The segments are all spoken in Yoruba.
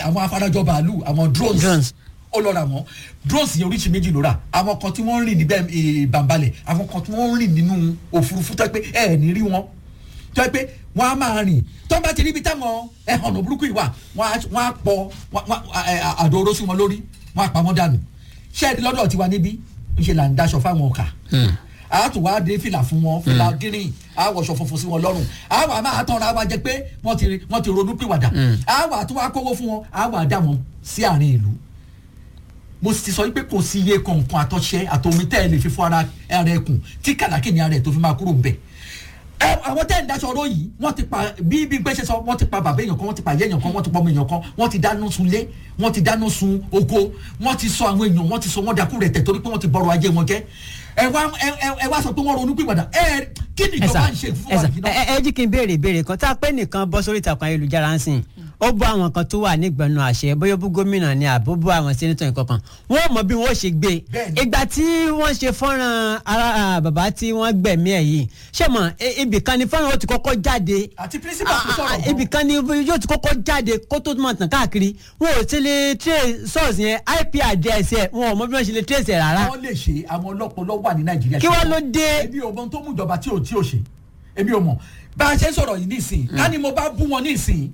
àwọn afarajọ bàálù àwọn drones Drones. ó lọ ra wọn drones yẹn oríṣi méjì ló rà àwọn kan tí wọ́n ń rìn níbẹ̀ eh, bàǹbalẹ̀ àwọn kan tí wọ́n ń rìn nínú òfurufú tó yẹ pé ẹ ẹ̀ ní rí wọn tó yẹ pé wọ́n á máa rìn tó bá ti ríbi táwọn ẹ̀hànnà burúkú yìí wà wọ́n á wọ́n á pọ̀ wọ́n- wọ́n- ẹ, àdó oró sí wọn lórí wọ́n á pa wọ́n dànù ṣẹ́ẹ̀dì lọ́dọ̀ tiwa níbí ńṣe là ń daṣọ fáwọn ọkà a tún wá dé fìlà fún wọn fìlà gírín a wọṣọ funfun sí wọn lọ́rùn a wà máa tọrọ àwa jẹ pé wọ́n ti wọ́n ti ronú pìwàdà a wà tún wá kówó fún wọn a wà dá wọn sí àárín ìlú mo ti sọ pé kò sí iye kọ̀ọ̀kan àtọ́ṣẹ́ àtòmí tẹ́ ẹ lè fi fún ara ara ẹkùn tí kàdákì ní ara ẹ̀ tó fi máa kúrò ń bẹ̀. ẹ àwọn tẹ́ ẹ̀ ń daṣọ ọ̀rọ̀ yìí wọ́n ti pa bí bí gbé ṣe sọ wọ́n ti pa bàbá èèyàn kan wọ́n ti pa ìyá èèyàn kan wọ́n ti pa ọmọ èèyàn kan wọ́n ti dáná sun lé wọ́n ti dáná sun oko wọ́n ti sọ àwọn èèyàn wọ́n ti sọ wọ́n dakú rẹ̀ tẹ̀ torí pé wọ́n ti bọ̀rọ̀ ajé wọn jẹ́ ẹ wá ẹ ẹ- ẹ wá sọ pé wọ́n ronú pìwàdà ẹ kí ni ẹsà ìjọba ń ṣe fún wa ẹsà yìí náà. ẹ ẹ jí kí n béèrè ìbéèrè kan tá a pé nìkan bọ́ sórí ìtàkùn ayélujára ń sìn ó bọ́ àwọn kan tó wà nígbẹ̀nu àṣẹ bóyá ó bú gómìnà ni àbó bú àwọn sẹ́nitọ̀ nǹkankan wọ́n mọ̀ bí wọ́n ṣe gbé Bẹ́ẹ̀ni. ìgbà tí wọ́n ṣe fọ́nrán ara ah, bàbá tí wọ́n gbẹ̀mí ẹ̀ yìí ṣé mọ̀ e- ibì kan ni fọ́nrán ó ti kọ́kọ́ jáde àti principal tó Ah, ah, sọ̀rọ̀ ibì kan ni yóò ti kọ́kọ́ jáde kó tó máa tàn káàkiri wọn ò ti lè trace source yẹn ip address ẹ̀ wọn ò mọ bí wọ́n ṣe lè trace ẹ̀ rárá wọ́n lè ṣe àwọn ọlọ́pọlọ wà ní nàìjíríà. kí wọ́n ló dé èmi ò mọ ohun tó mú ìjọba tí ò tí ò ṣe èmi ò mọ bá a ṣe ń sọ̀rọ̀ yìí nísìnyí ká ní mo bá bú wọn nísìnyí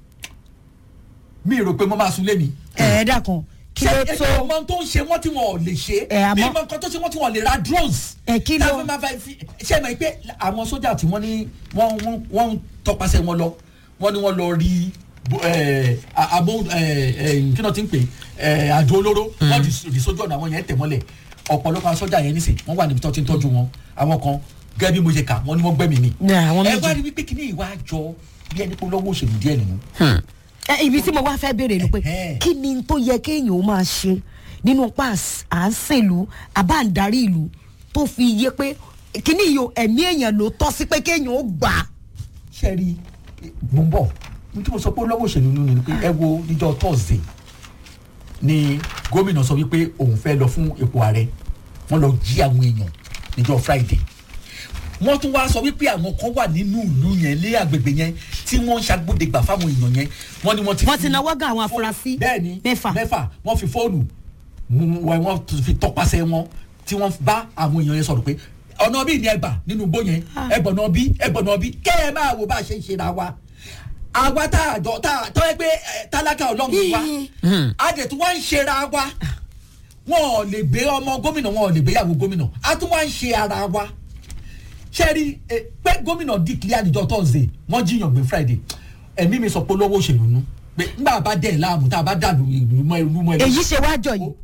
mi rò pé mo máa sun lé mi. ẹ dákun kí ló ṣé tó èmi ò mọ ohun tó ń ṣe wọ́n tí wọn ò lè ṣe Ẹ, àmọ́- mi mọ nǹkan tó ṣe wọ́n tí wọn ò lè ra drones. Ẹ, kí ló- Tá a fi máa fa fi- ṣé ẹ mọ̀ pé àwọn sójà tí wọ́n ní wọ́n wọ́n wọ́n ń tọpasẹ̀ wọn lọ wọ́n ní wọ́n lọ rí bo- ẹ, a- àbò ẹ, ẹ, kí náà ti ń pè ẹ, àjò olóró wọ́n di di sójú ọ̀nà àwọn yẹn tẹ̀ mọ́lẹ̀ ọ̀pọ̀lọpọ̀ àwọn sójà yẹn nísìn wọ́n wà níbi tó ti ń tọ́jú wọn àwọn kan gẹ́gẹ́ bí mo ṣe kà wọ́n ní wọ́n gbẹ́mìí mi Ní àwọn ẹ méjì. wá rí wípé kí ní ìwà àjọ bí ẹni pé lọ́wọ́ òṣèlú díẹ̀ nínú ẹ, ibi tí mo wá fẹ́ béèrè ni pé Ẹ̀hẹ́. kí ni tó yẹ kéèyàn ó máa ṣe nínú pa à ń sèlú àbá ń darí ìlú tó fi yé pé kíní yìí o ẹ̀mí èèyàn ló tọ́ sí pé kéèyàn ó gbà á. ṣe rí mo ń bọ̀ ní tí mo sọ pé lọ́wọ́ òṣèlú nínú ni pé ẹ wo níjọ́ thursday ni gómìnà sọ wípé òun fẹ́ lọ fún ipò ààrẹ wọ́n lọ jí àwọn èèyàn níjọ́ friday wọ́n tún wá sọ wípé àwọn kan wà nínú ìlú yẹn lé àgbègbè yẹn tí wọ́n ń ṣàgbọ́dẹ̀gbà fáwọn èèyàn yẹn wọ́n ní wọ́n ti Wọ́n fi- ti nawọ́ gan àwọn afurasí bẹ́ẹ̀ni mẹ́fà. mẹ́fà wọ́n fi fóònù mú- wọ́n wọ́n tún fi tọpasẹ̀ wọn tí wọ́n bá àwọn èèyàn yẹn sọ̀rọ̀ pé ọ̀nà bíi ni ẹgbà nínú igbó yẹn ẹgbọ̀nà bí ẹgbọ̀nà bí kẹ́ ẹ máa wo bá a ṣe ń ṣe ra wa àwa tá a jọ tá a tọ́ ẹ pé ẹ, tálákà ọlọ́run wa a dẹ̀ tún wá ń ṣe ra wa wọn ò lè gbé ọmọ gómìnà wọn ò lè gbéyàwó gómìnà a tún wá ń ṣe ara wa ṣe rí ẹ, pé gómìnà declare níjọ́ thursday wọ́n jiyàn gbé friday ẹ̀mí mi sọ pé olówó òṣèlú nú pé nígbà bá dẹ̀ láàmú tá a bá dàlú ìlú mọ́ ìlú mọ́ ìlú èyí ṣe wá jọ yìí